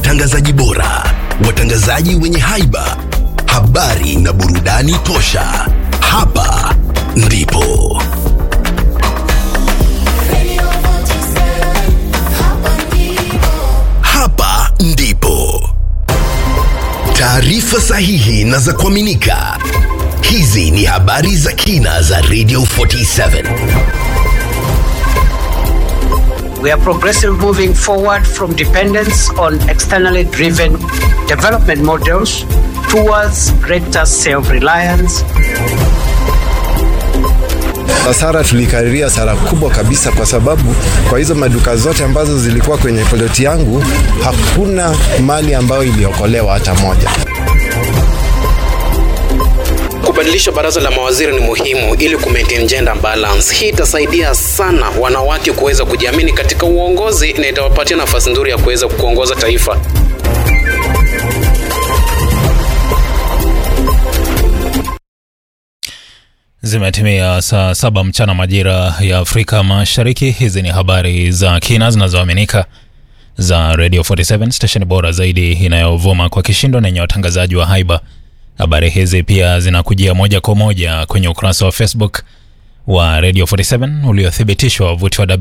utangazaji bora, watangazaji wenye haiba, habari na burudani tosha. Hapa ndipo hapa ndipo taarifa sahihi na za kuaminika. Hizi ni habari za kina za Radio 47. We are progressively moving forward from dependence on externally driven development models towards greater self-reliance. Hasara tulikadiria hasara kubwa kabisa, kwa sababu kwa hizo maduka zote ambazo zilikuwa kwenye ploti yangu hakuna mali ambayo iliokolewa hata moja. Kubadilisha baraza la mawaziri ni muhimu ili ku maintain gender balance. Hii itasaidia sana wanawake kuweza kujiamini katika uongozi na itawapatia nafasi nzuri ya kuweza kuongoza taifa. Zimetimia saa saba mchana majira ya Afrika Mashariki. Hizi ni habari za kina zinazoaminika za Radio 47 station bora zaidi inayovuma kwa kishindo na yenye watangazaji wa haiba. Habari hizi pia zinakujia moja kwa moja kwenye ukurasa wa Facebook wa Radio 47 uliothibitishwa wavuti wa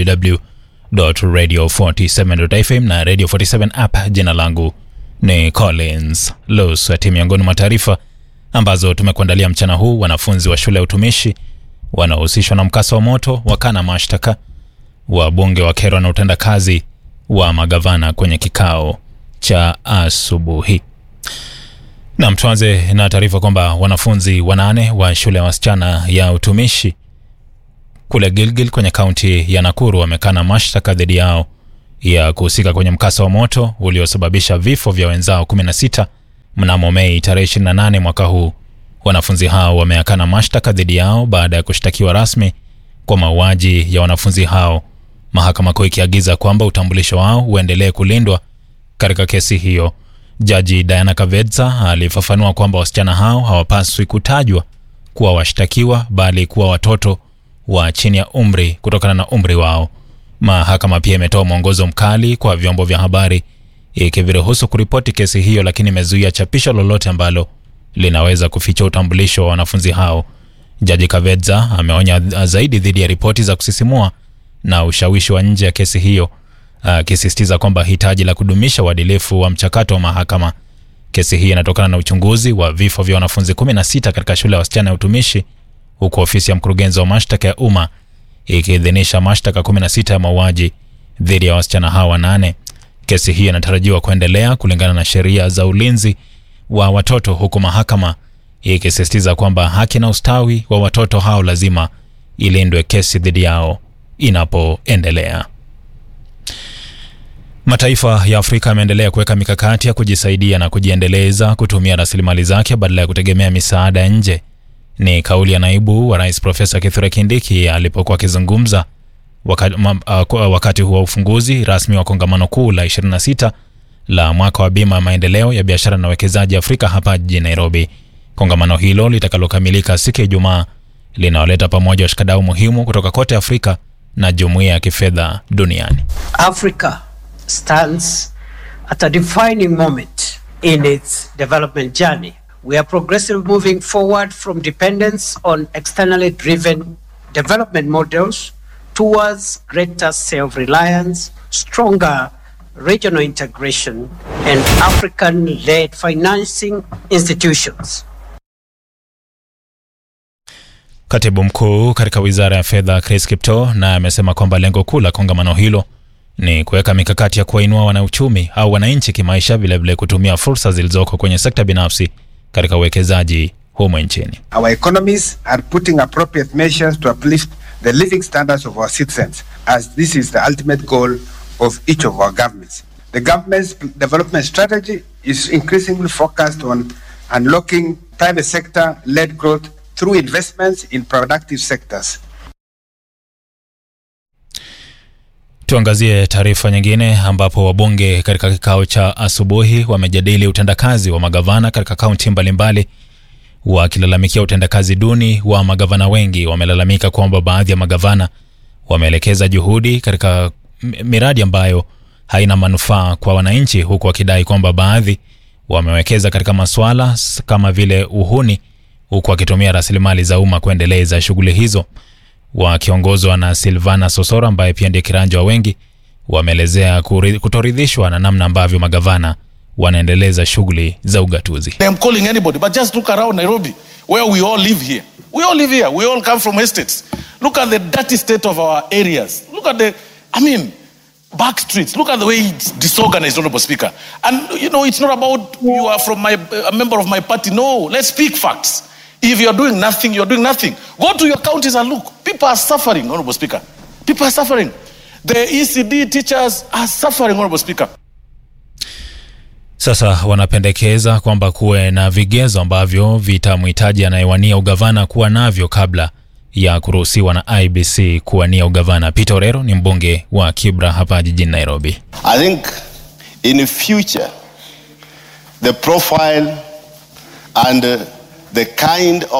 www.radio47.fm na Radio 47 app. Jina langu ni Collins Luswati. Miongoni mwa taarifa ambazo tumekuandalia mchana huu: wanafunzi wa shule ya utumishi wanaohusishwa na mkasa wa moto wakana mashtaka, wabunge wakerwa na utendakazi wa magavana kwenye kikao cha asubuhi. Nam, tuanze na taarifa kwamba wanafunzi wanane wa shule ya wasichana ya utumishi kule Gilgil kwenye kaunti ya Nakuru wamekana mashtaka dhidi yao ya kuhusika kwenye mkasa wa moto uliosababisha vifo vya wenzao 16 mnamo Mei tarehe 28 mwaka huu. Wanafunzi hao wameakana mashtaka dhidi yao baada ya kushtakiwa rasmi kwa mauaji ya wanafunzi hao, mahakama kuu ikiagiza kwamba utambulisho wao uendelee kulindwa katika kesi hiyo. Jaji Diana Kavedza alifafanua kwamba wasichana hao hawapaswi kutajwa kuwa washtakiwa bali kuwa watoto wa chini ya umri kutokana na umri wao. Mahakama pia imetoa mwongozo mkali kwa vyombo vya habari ikiviruhusu kuripoti kesi hiyo, lakini imezuia chapisho lolote ambalo linaweza kuficha utambulisho wa wanafunzi hao. Jaji Kavedza ameonya zaidi dhidi ya ripoti za kusisimua na ushawishi wa nje ya kesi hiyo akisisitiza kwamba hitaji la kudumisha uadilifu wa mchakato wa mahakama. Kesi hii inatokana na uchunguzi wa vifo vya wanafunzi 16 katika shule ya wasichana ya utumishi, huku ofisi ya mkurugenzi wa mashtaka ya umma ikiidhinisha mashtaka 16 ya mauaji dhidi ya wasichana hawa wanane. Kesi hii inatarajiwa kuendelea kulingana na sheria za ulinzi wa watoto, huku mahakama ikisisitiza kwamba haki na ustawi wa watoto hao lazima ilindwe kesi dhidi yao inapoendelea. Mataifa ya Afrika yameendelea kuweka mikakati ya kujisaidia na kujiendeleza kutumia rasilimali zake badala ya kutegemea misaada ya nje. Ni kauli ya naibu wa rais Profesa Kithure Kindiki alipokuwa akizungumza wakati, uh, wakati huu wa ufunguzi rasmi wa kongamano kuu la 26 la mwaka wa bima ya maendeleo ya biashara na uwekezaji Afrika hapa jijini Nairobi. Kongamano hilo litakalokamilika siku ya Ijumaa linawaleta pamoja washikadau muhimu kutoka kote Afrika na jumuiya ya kifedha duniani. Africa stands at a defining moment in its development journey. We are progressively moving forward from dependence on externally driven development models towards greater self-reliance, stronger regional integration, and African-led financing institutions. Katibu mkuu katika wizara ya fedha Chris Kipto naye amesema kwamba lengo kuu la kongamano hilo ni kuweka mikakati ya kuwainua wanauchumi au wananchi kimaisha, vilevile kutumia fursa zilizoko kwenye sekta binafsi katika uwekezaji humo nchini. Our economies are putting appropriate measures to uplift the living standards of our citizens as this is the ultimate goal of each of our governments. The government's development strategy is increasingly focused on unlocking private sector led growth through investments in productive sectors. Tuangazie taarifa nyingine ambapo wabunge katika kikao cha asubuhi wamejadili utendakazi wa magavana katika kaunti mbalimbali, wakilalamikia utendakazi duni wa magavana. Wengi wamelalamika kwamba baadhi ya magavana wameelekeza juhudi katika miradi ambayo haina manufaa kwa wananchi, huku wakidai kwamba baadhi wamewekeza katika masuala s- kama vile uhuni, huku wakitumia rasilimali za umma kuendeleza shughuli hizo. Wakiongozwa na Silvana Sosoro ambaye pia ndiye kiranja wa wengi, wameelezea kuri- kutoridhishwa na namna ambavyo magavana wanaendeleza shughuli za ugatuzi. I'm calling anybody, but just look around Nairobi, where we all live here. We all live here. We all come from estates. Look at the dirty state of our areas. Look at the, I mean, back streets. Look at the way it's disorganized, Honorable Speaker. And you know, it's not about you are from my a member of my party. No, let's speak facts. If you're doing nothing, you're doing nothing. Go to your counties and look. People are suffering, Honorable Speaker. People are suffering. The ECD teachers are suffering, Honorable Speaker. Sasa wanapendekeza kwamba kuwe na vigezo ambavyo vitamhitaji anayewania ugavana kuwa navyo kabla ya kuruhusiwa na IBC kuwania ugavana. Peter Orero ni mbunge wa Kibra hapa jijini Nairobi. I think in the future, the profile and uh, the kind of